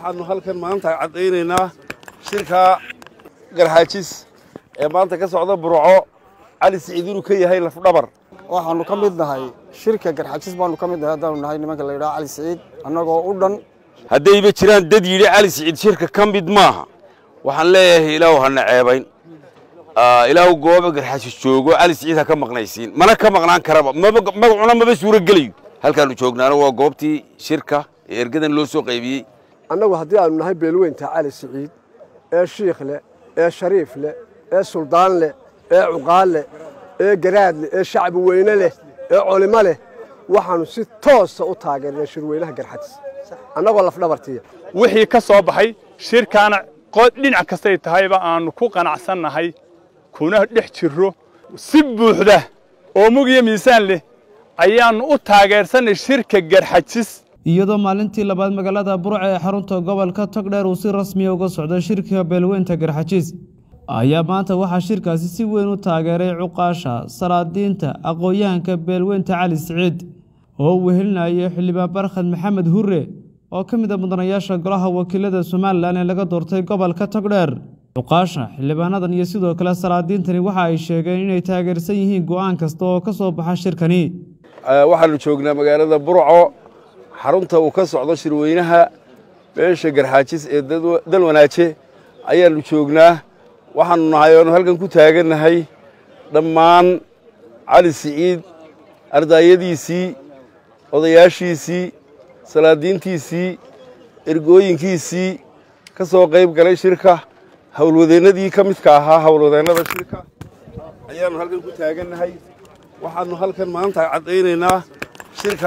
waxaannu halkan maanta caddaynaynaa shirka garxaajis ee maanta ka socda burco cali siciid inuu ka yahay lafdhabar waxaannu ka mid nahay shirka garxaajis baannu ka mid nahay haddaanu nahay nimanka la yidhaha cali siciid annagoo u dhan haddayba jiraan dad yidhi cali siciid shirka ka mid maaha waxaan leeyahay ilaahu hana ceebayn ilaahu gooba garxaajis joogo cali siciid ha ka maqnaysiin mana ka maqnaan karaba magacuna maba suuro gelayo halkaannu joognaana waa goobtii shirka ee ergadan loo soo qaybiyey annagu haddii aanu nahay beelweynta cali siciid ee shiikh leh ee shariif leh ee suldaan leh ee cuqaal leh ee garaad leh ee shacbi weyne leh ee culimo leh waxaannu si toosa u taageernay shirweynaha garxadis annagoo lafdhabartiya wixii ka soo baxay shirkaana dhinac kastay tahayba aannu ku qanacsannahay kuna dhex jirro si buuxda oo mug iyo miisaan leh ayaannu u taageersannay shirka garxajis iyadoo maalintii labaad magaalada burca ee xarunta gobolka togdheer uu si rasmiya uga socdo shirka beelweynta garxajiis ayaa maanta waxaa shirkaasi si weyn u taageeray cuqaasha salaadiinta aqoon-yahanka beelweynta cali siciid oo uu wehelinayay xildhibaan barkhad maxamed hure oo ka mid a mudanayaasha golaha wakiilada somalilan ee laga doortay gobolka togdheer cuqaasha xildhibaanadan iyo sidoo kale salaadiintani waxa ay sheegeen inay taageersan yihiin go'aan kasta oo ka soo baxa shirkani waxaannu joognaa magaalada burco xarunta uu ka socdo shirweynaha beesha garxaajis ee dalwanaaje ayaannu joognaa waxaannu nahay oonu halkan ku taagannahay dhammaan cali siciid ardaayadiisii odayaashiisii salaadiintiisii ergooyinkiisii ka soo qayb galay shirka howlwadeennadii ka midka ahaa howlwadeennada shirka ayaannu halkan ku taagannahay waxaannu halkan maanta caddaynaynaa shirka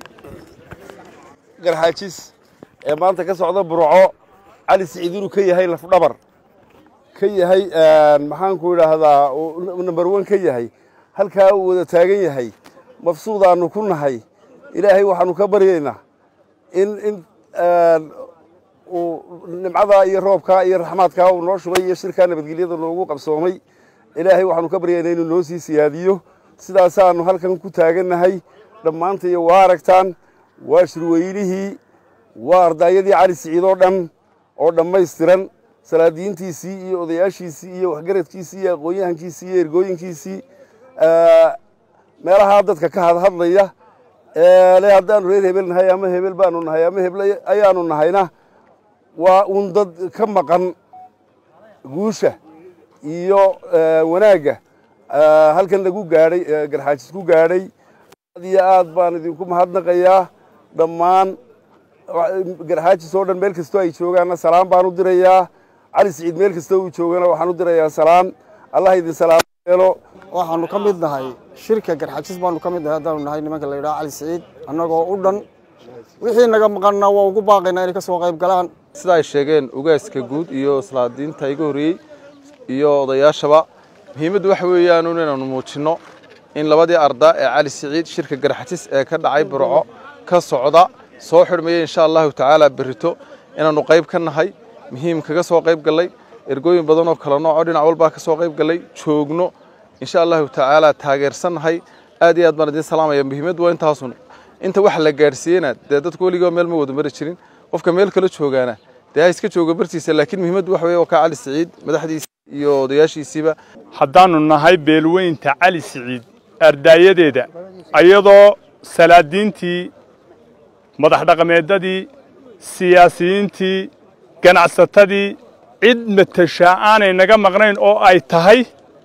garxaajis ee maanta ka socda burco cali siciid inuu ka yahay lafdhabar ka yahay maxaanku idhaahdaa number one ka yahay halkaa uu wada taagan yahay mafsuudaannu ku nahay ilaahay waxaannu ka baryaynaa in in uu nimcadaa iyo roobkaa iyo raxmaadkaa uu noo shubay iyo shirkaa nabadgelyada noogu qabsoomay ilaahay waxaannu ka baryaynaa inuu noo sii siyaadiyo sidaasaannu halkan ku taagannahay dhammaantaiyo waa aragtaan waa shirweynihii waa ardaayadii cali siciid oo dhan oo dhammaystiran salaadiintiisii iyo odayaashiisii iyo waxgaradkiisii iyo aqoon-yahankiisii iyo ergooyinkiisii meelahaa dadka ka hadhadlaya le haddaanu reer hebel nahay ama hebel baanu nahay ama hebel ayaanu nahayna waa uun dad ka maqan guusha iyo wanaagga halkan lagu gaadhay garxaajis ku gaadhay aad iyo aad baan idinku mahadnaqayaa dhammaan garxaajis oo dhan meel kastoo ay joogaanna salaan baan u dirayaa cali siciid meel kastoo uu joogana waxaan u dirayaa salaan allah idin salaamo yeelo waxaannu ka mid nahay shirka garxaajis baannu ka mid nahay haddaanu nahay nimanka la yidhaha cali siciid annagoo u dhan wixii naga maqanna waa ugu baaqaynaa inay ka soo qayb galaan sida ay sheegeen ugaaska guud iyo salaadiinta iga horreeyey iyo odayaashaba muhiimaddu waxa weeyaan inaanu muujinno in labadii arda ee cali siciid shirka garxajis ee ka dhacay burco ka socda soo xidhmaya insha allahu tacaala berrito inaannu qayb ka nahay muhiim kaga soo qayb gallay ergooyin badan oo kala nooco dhinac walbaa ka soo qayb gallay joogno insha allahu tacaala taageersan nahay aad iyo aad baan idiin salaamaya muhiimaddu waa intaasun inta wax la gaadhsiiyena dee dadku weligoo meel ma wada mari jirin qofka meel kala joogaana dee ha iska jooga bartiisa laakiin muhiimaddu waxa weye waa kaa cali siciid madaxdiisa iyo odayaashiisiiba haddaannu nahay beelweynta cali siciid ardaayadeeda ayadoo salaadiintii madax dhaqameedadii siyaasiyiintii ganacsatadii cid matashaa aanay naga maqnayn oo ay tahay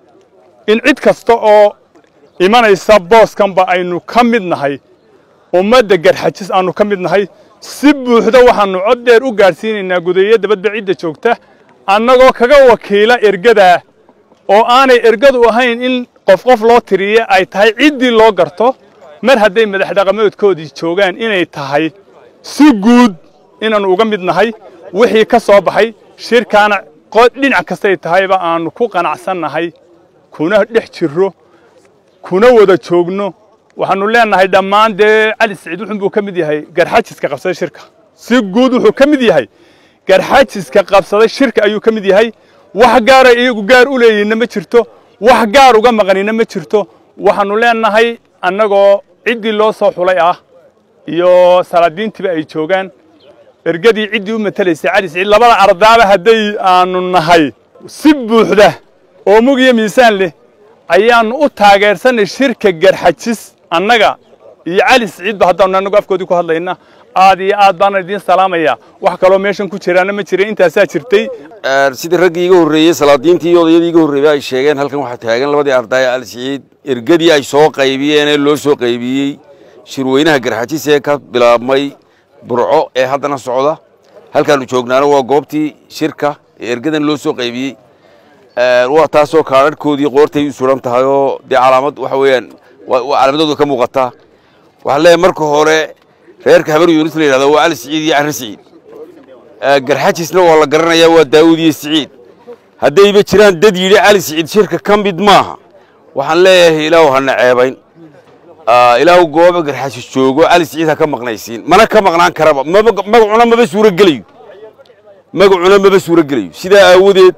in cid kasta oo imanaysa booskanba aynu ka mid nahay ummadda garxajis aannu ka mid nahay si buuxda waxaannu cod dheer u gaadhsiinaynaa gudeeyo dabadba cidda joogta annagoo kaga wakiila ergadaa oo aanay ergadu ahayn in qof qof loo tiriye ay tahay ciddii loo garto mar hadday madax dhaqameedkoodii joogaan inay tahay si guud inaannu uga mid nahay wixii ka soo baxay shirkaana dhinac kastay tahayba aannu ku qanacsannahay kuna dhex jirro kuna wada joogno waxaannu leennahay dhammaan dee cali siciid wuxuunbuu ka mid yahay garxajiska qabsaday shirka si guud wuxuu ka mid yahay garxajiska qabsaday shirka ayuu ka mid yahay wax gaara iyagu gaar u leeyihinna ma jirto wax gaar uga maqanina ma jirto waxaannu leennahay annagoo ciddii loo soo xulay ah iyo salaadiintiiba ay joogaan ergadii ciddii u matelaysay cali siciid labada ardaaba hadday aanu nahay si buuxda oo mug iyo miisaan leh ayaannu u taageersanay shirka garxajis annaga iyo cali siciidba haddaanu annagu afkoodii ku hadlayna aad iyo aad baana idiin salaamayaa wax kaloo meeshan ku jiraana ma jira intaasaa jirtay sidii raggii iga horreeyey salaadiintii iyo odayadii iga horreeyey ay sheegeen halkan waxaa taagan labadii ardaaya cali siciid ergadii ay soo qaybiyeen ee loo soo qaybiyey shirweynaha garxajis ee ka bilaabmay burco ee haddana socda halkaannu joognaana waa goobtii shirka ee ergadan loo soo qaybiyey waa taasoo kaadharhkoodii qoortay u suran tahay oo dee calaamad waxa weeyaan calaamadooda ka muuqataa waxaan leeyahay marka hore reerka habar yuunus la yidhahdo waa cali siciid iyo carri siciid garxajisna waa la garanayaa waa daawud iyo siciid haddayba jiraan dad yidhi cali siciid shirka ka mid maaha waxaan leeyahay ilaahu hana ceebayn ilaahu gooba garxajis joogo cali siciid ha ka maqnaysiin mana ka maqnaan karaba magacuna maba suurogelayo magacuna maba suurogelayo sidaa aawadeed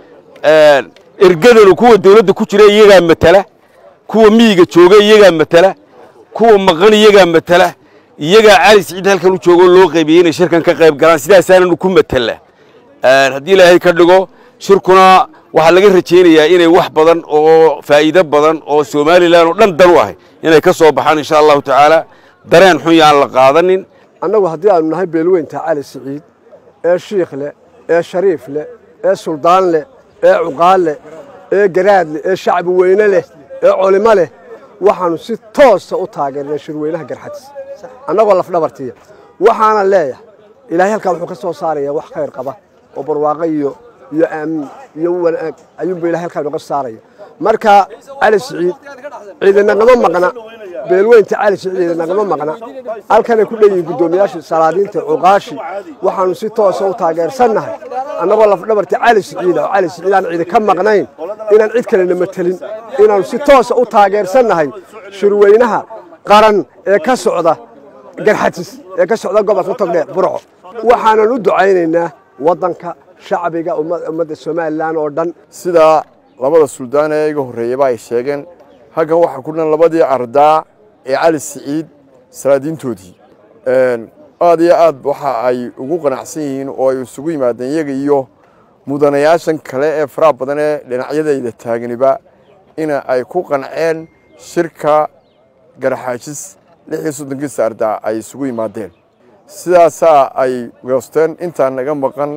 ergadanu kuwa dawladda ku jira iyagaa matala kuwa miyiga jooga iyagaa matala kuwa maqan iyagaa matala iyagaa cali siciid halkan u joogo loo qaybiyey inay shirkan ka qayb galaan sidaasaananu ku matala haddii ilaahay ka dhigo shirkuna waxaa laga rajaynayaa inay wax badan oo faa'iido badan oo somalilan oo dhan dan u ahay inay ka soo baxaan insha allahu tacaala dareen xun yaan la qaadanin annagu haddii aanu nahay beelweynta cali siciid ee shiikh leh ee shariif leh ee suldaan leh ee cuqaal leh ee garaad leh ee shacbi weyne leh ee culimo leh waxaannu si toosa u taageernay shirweynaha garxadis annagoo lafdhabartiya waxaana leeyahay ilaahay halkaa wuxuu ka soo saarayaa wax khayr qaba oo barwaaqo iyo iyo aamin iyo wanaag ayuunba ilahay halkaa noga saaraya marka cali siciid ciidanagama maqna beelweynta cali siciid ciidanagama maqna halkanay ku dhan yihiin guddoomiyaashii salaadiinta cuqaashi waxaannu si toosa u taageersannahay annagoo lafdhabarti cali siciida oo cali siciid aan ciidi ka maqnayn inaan cid kalena matelin inaannu si toosa u taageersannahay shirweynaha qaran ee ka socda garxajis ee ka socda gobolka togdheer burco waxaanan u ducaynaynaa waddanka shacbiga ummadda somalilan oo dhan sidaa labada suldaan ee iga horreeyaba ay sheegeen halkan waxaa ku dhan labadii ardaa ee cali siciid salaadiintoodii aad iyo aad waxa ay ugu qanacsan yihiin oo ay isugu yimaadeen iyaga iyo mudanayaashan kale ee faraha badan ee dhinacyadayda taaganiba ina ay ku qanceen shirka garxaajis lix iyo soddonkiisa ardaa ay isugu yimaadeen sidaasaa ay goosteen intaan naga maqan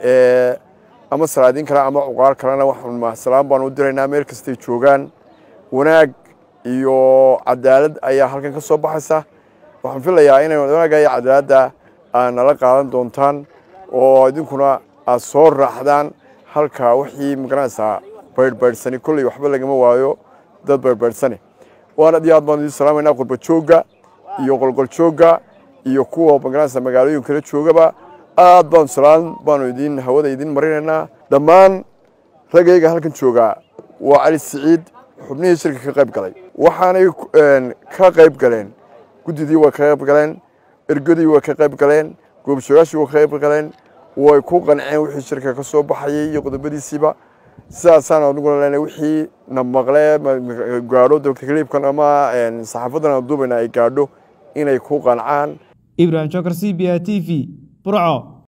ama salaadiin kale ama cuqaal kalena waxaan salaan baan u diraynaa meel kastay joogaan wanaag iyo cadaalad ayaa halkan ka soo baxaysa waxaan filayaa inay wanaagga iyo cadaaladda aad nala qaadan doontaan oo idinkuna aad soo raaxdaan halka wixii magaranaysaa baydhbaydhsani kolley waxba lagama waayo dad baydhbaydhsane waan aad iyo aad baan idin salaamaynaa qurba joogga iyo qolqol joogga iyo kuwa magaranaysa magaalooyin kala joogaba aad baan salaan baanu idin hawada idin marinaynaa dhammaan ragayga halkan joogaa waa cali siciid xubnihii shirka ka qayb galay waxaanay ka qayb galeen guddidii way ka qayb galeen ergadii way ka qayb galeen goobjoogaashii way ka qayb galeen way ku qanceen wixii shirka ka soo baxayay iyo qodobadiisiiba sidaasaan aniguna leenahay wixii na maqle gaadho doctor ama saxaafadan aan duubayna ay gaadho inay ku qancaan ibrahim jokar c b a t v burco